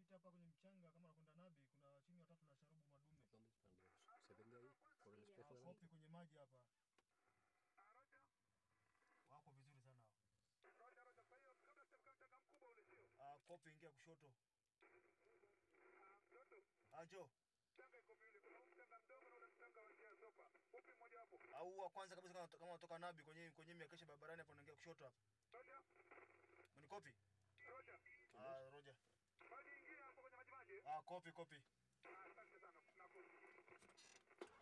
pita hapa kwenye mchanga kama nakwenda Nabi, kuna chini watatu na sharubu madume. ¿Dónde están los? ¿Se ven de ahí? ¿Por el espejo de la Kopi kwenye maji hapa. Wako vizuri sana hao. Ah, kopi ingia kushoto. Ajo. Au wa kwanza kabisa kama kama unatoka Nabi kwenye kwenye miakesha barabarani hapo unaingia kushoto hapa. Ni kopi? Ah, Roja. Ah, kopi kopi. Asante sana. Nakushukuru.